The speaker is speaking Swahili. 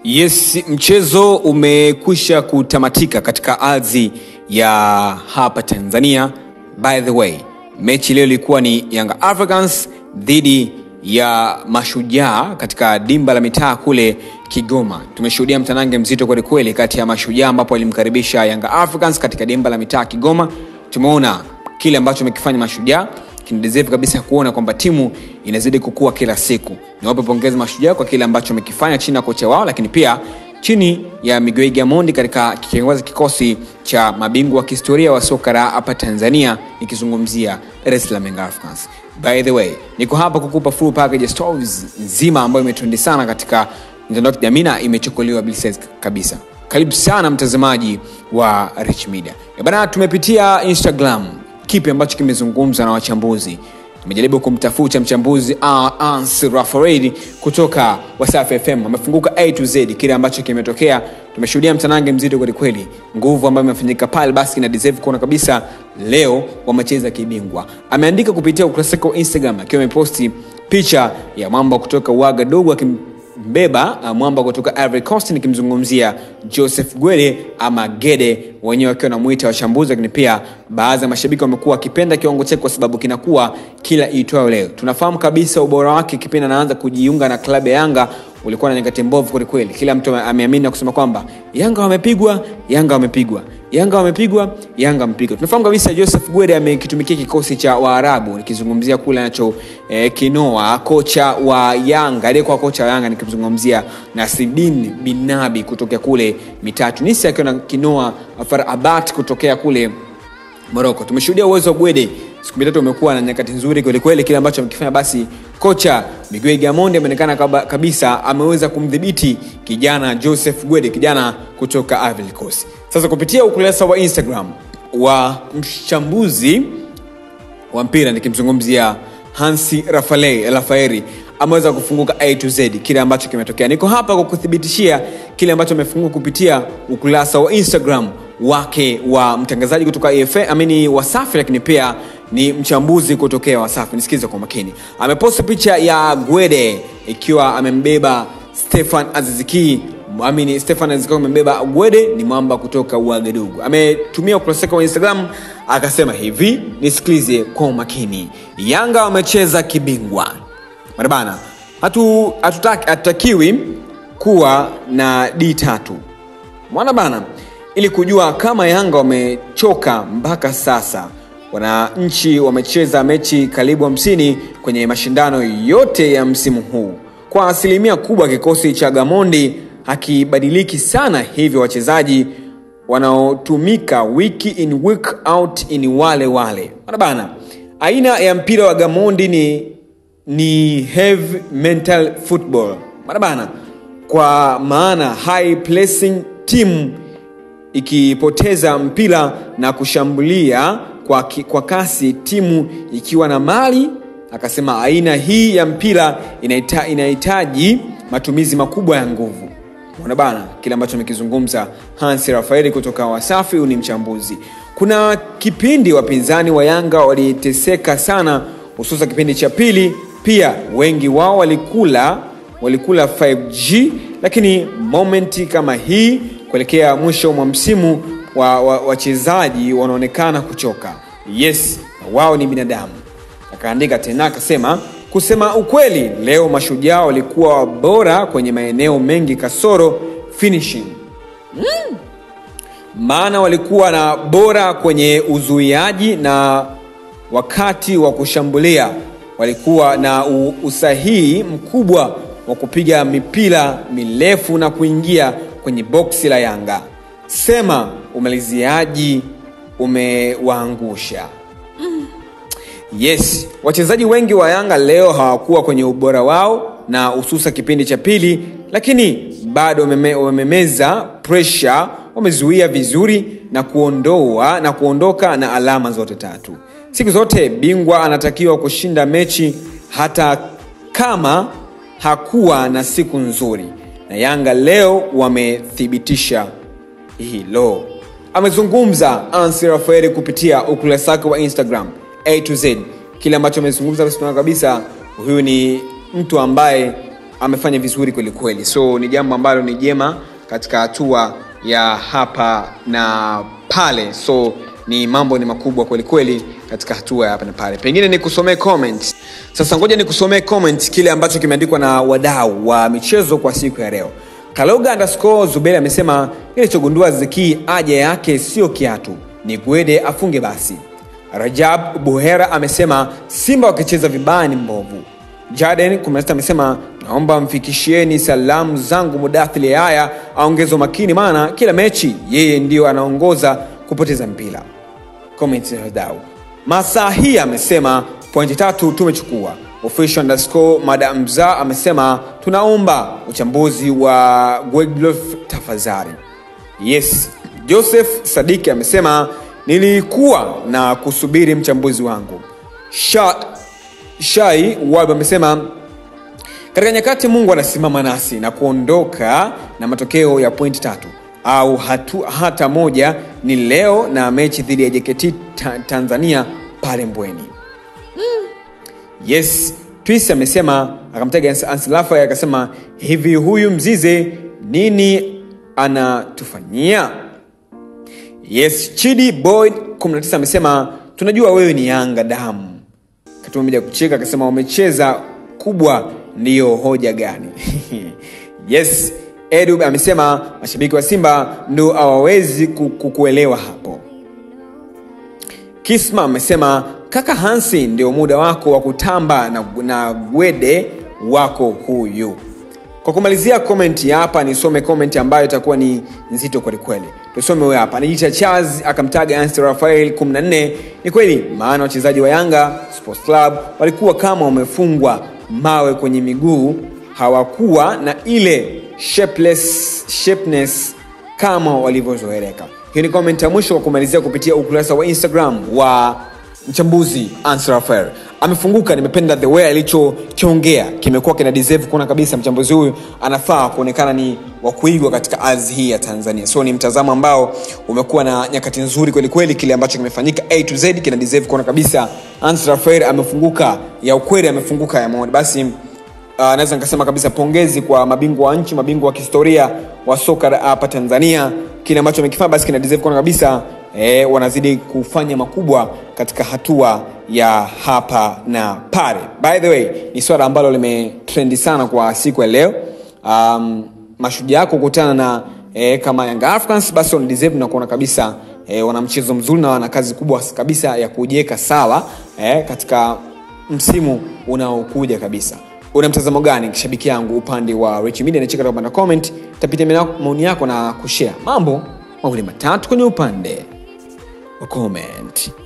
Yes, mchezo umekwisha kutamatika katika ardhi ya hapa Tanzania. By the way, mechi leo ilikuwa ni Young Africans dhidi ya Mashujaa katika dimba la mitaa kule Kigoma. Tumeshuhudia mtanange mzito kwelikweli kati ya Mashujaa ambapo walimkaribisha Young Africans katika dimba la mitaa Kigoma. Tumeona kile ambacho amekifanya Mashujaa kinadeserve kabisa kuona kwamba timu inazidi kukua kila siku. Niwape pongezi Mashujaa kwa kile ambacho wamekifanya chini ya kocha wao, lakini pia chini ya Miguel Gamondi katika kiongoza kikosi cha mabingwa wa kihistoria wa soka la hapa Tanzania, nikizungumzia Dar es Salaam Young Africans. By the way, niko hapa kukupa full package stories nzima ambayo imetundi sana katika mitandao ya kijamii na imechukuliwa bilses kabisa. Karibu sana mtazamaji wa Rich Media. Eh Bana, tumepitia Instagram kipi ambacho kimezungumzwa na wachambuzi tumejaribu kumtafuta mchambuzi uh, Ans Rafael kutoka Wasafi FM amefunguka A to Z kile ambacho kimetokea. Tumeshuhudia mtanange mzito kwelikweli, nguvu ambayo imefanyika pale, basi ina deserve kuona kabisa leo wamecheza kibingwa. Ameandika kupitia ukurasa wake wa Instagram akiwa ameposti picha ya mwamba kutoka Wagadugu akim mbeba uh, mwamba kutoka Ivory Coast nikimzungumzia Joseph Gwede ama Gede, wenyewe wakiwa namuita wachambuzi, lakini pia baadhi ya mashabiki wamekuwa wakipenda kiwango chake kwa sababu kinakuwa kila iitwayo leo. Tunafahamu kabisa ubora wake kipindi anaanza kujiunga na klabu ya Yanga ulikuwa na nyakati mbovu kwelikweli. Kila mtu ameamini na kusema kwamba Yanga wamepigwa, Yanga wamepigwa, Yanga wamepigwa, Yanga wamepigwa. Tunafahamu kabisa Joseph Gwede amekitumikia kikosi cha Waarabu, nikizungumzia kule anacho eh, kinoa kocha wa Yanga, aliyekuwa kocha wa Yanga nikimzungumzia Nasreddine Binabi kutokea kule mitaa Tunisia, akiwa na kinoa Far Abat kutokea kule Morocco. Tumeshuhudia uwezo wa Gwede siku mitatu umekuwa na nyakati nzuri kwelikweli. Kile ambacho amekifanya basi, kocha Miguel Gamondi ameonekana kabisa ameweza kumdhibiti kijana Joseph Gwede, kijana kutoka Ivory Coast. Sasa kupitia ukurasa wa Instagram wa mchambuzi wa mpira nikimzungumzia Hansi Rafael Rafaeri ameweza kufunguka A to Z kile ambacho kimetokea. Niko hapa kwa kuthibitishia kile ambacho amefunguka kupitia ukurasa wa Instagram wake wa mtangazaji kutoka EFA amini Wasafi, lakini pia ni mchambuzi kutokea Wasafi. Nisikize kwa makini, ameposta picha ya Gwede ikiwa amembeba Stefan Aziziki amini Stefan Aziziki amembeba Gwede, ni mwamba kutoka Uagadugu. Ametumia ukurasa wake wa Instagram akasema hivi, nisikilize kwa umakini, Yanga wamecheza kibingwa marabana, hatu hatutakiwi kuwa na D tatu mwana bana ili kujua kama Yanga wamechoka mpaka sasa. Wananchi wamecheza mechi karibu hamsini kwenye mashindano yote ya msimu huu. Kwa asilimia kubwa kikosi cha Gamondi hakibadiliki sana, hivyo wachezaji wanaotumika wiki in week out ni wale wale. Bana bana, aina ya mpira wa Gamondi ni, ni heavy mental football bana bana, kwa maana high pressing team ikipoteza mpira na kushambulia kwa, kwa kasi timu ikiwa na mali. Akasema aina hii ya mpira inaita, inahitaji matumizi makubwa ya nguvu. Ona bana kile ambacho amekizungumza Hansi Rafaeli kutoka Wasafi. Huyu ni mchambuzi. Kuna kipindi wapinzani wa Yanga waliteseka sana, hususan kipindi cha pili. Pia wengi wao walikula walikula 5G, lakini momenti kama hii kuelekea mwisho mwa msimu wachezaji wa, wa wanaonekana kuchoka. Yes, wao ni binadamu. Akaandika tena akasema, kusema ukweli, leo Mashujaa walikuwa bora kwenye maeneo mengi kasoro finishing mm. Maana walikuwa na bora kwenye uzuiaji na wakati wa kushambulia walikuwa na usahihi mkubwa wa kupiga mipira mirefu na kuingia kwenye boksi la Yanga. Sema umaliziaji umewaangusha. mm. Yes, wachezaji wengi wa Yanga leo hawakuwa kwenye ubora wao na hususa kipindi cha pili, lakini bado wamemeza pressure, wamezuia vizuri na kuondoa na kuondoka na alama zote tatu. Siku zote bingwa anatakiwa kushinda mechi hata kama hakuwa na siku nzuri na Yanga leo wamethibitisha hilo. Amezungumza Ansi Rafaeli kupitia ukurasa wake wa Instagram A to Z. Kile ambacho amezungumza basi tunaona kabisa huyu ni mtu ambaye amefanya vizuri kweli kweli so ni jambo ambalo ni jema katika hatua ya hapa na pale so ni mambo ni makubwa kweli kweli katika hatua ya hapa na pale pengine nikusomee comment sasa ngoja nikusomee comment kile ambacho kimeandikwa na wadau wa michezo kwa siku ya leo kaloga underscore zuberi amesema kilichogundua ziki aja yake sio kiatu ni gwede afunge basi rajab buhera amesema simba wakicheza vibaya ni mbovu jaden 16 amesema naomba mfikishieni salamu zangu mudathili haya aongeze makini maana kila mechi yeye ndio anaongoza kupoteza mpira comment ya wadau masaa hii amesema pointi tatu tumechukua official underscore madam za amesema tunaomba uchambuzi wa gweglof tafadhali yes joseph sadiki amesema nilikuwa na kusubiri mchambuzi wangu Sha, shai wab amesema katika nyakati mungu anasimama nasi na kuondoka na matokeo ya pointi tatu au hatu, hata moja ni leo na mechi dhidi ya jkt ta, tanzania pale mbweni yes twis amesema akamtaga ansilafa akasema hivi huyu mzize nini anatufanyia yes chidi boy 19 amesema tunajua wewe ni yanga damu katuma meja kucheka akasema wamecheza kubwa ndiyo hoja gani yes edu amesema mashabiki wa simba ndo hawawezi kukuelewa hapo kisma amesema kaka hansi ndio muda wako wa kutamba na, na gwede wako huyu kwa kumalizia komenti hapa nisome komenti ambayo itakuwa ni nzito kwelikweli tusome huyo hapa anajiita charles akamtaga ansi rafael 14 ni kweli maana wachezaji wa yanga sports club walikuwa kama wamefungwa mawe kwenye miguu hawakuwa na ile shapeless, shapeness kama walivyozoeleka hiyo ni comment ya mwisho kwa kumalizia kupitia ukurasa wa instagram wa mchambuzi Answer Affair amefunguka nimependa the way alichokiongea kimekuwa kina deserve kuona kabisa mchambuzi huyu anafaa kuonekana ni wa kuigwa katika ardhi hii ya tanzania so ni mtazamo ambao umekuwa na nyakati nzuri kwelikweli kile ambacho kimefanyika a to z kina deserve kuona kabisa Answer Affair amefunguka ya ukweli amefunguka ya maoni basi uh, naweza nikasema kabisa pongezi kwa mabingwa wa nchi mabingwa wa kihistoria wa soka hapa tanzania kile ambacho amekifanya basi kina deserve kuona kabisa e, wanazidi kufanya makubwa katika hatua ya hapa na pale by the way ni swala ambalo limetrendi sana kwa siku ya leo um, mashujaa kukutana na e, kama Young Africans basi wana deserve na kuona kabisa e, wana mchezo mzuri na wana kazi kubwa kabisa ya kujiweka sawa e, katika msimu unaokuja kabisa una mtazamo gani shabiki yangu upande wa Rich Media nacheka upande wa comment tapitia maoni yako na kushare mambo mawili matatu kwenye upande wa comment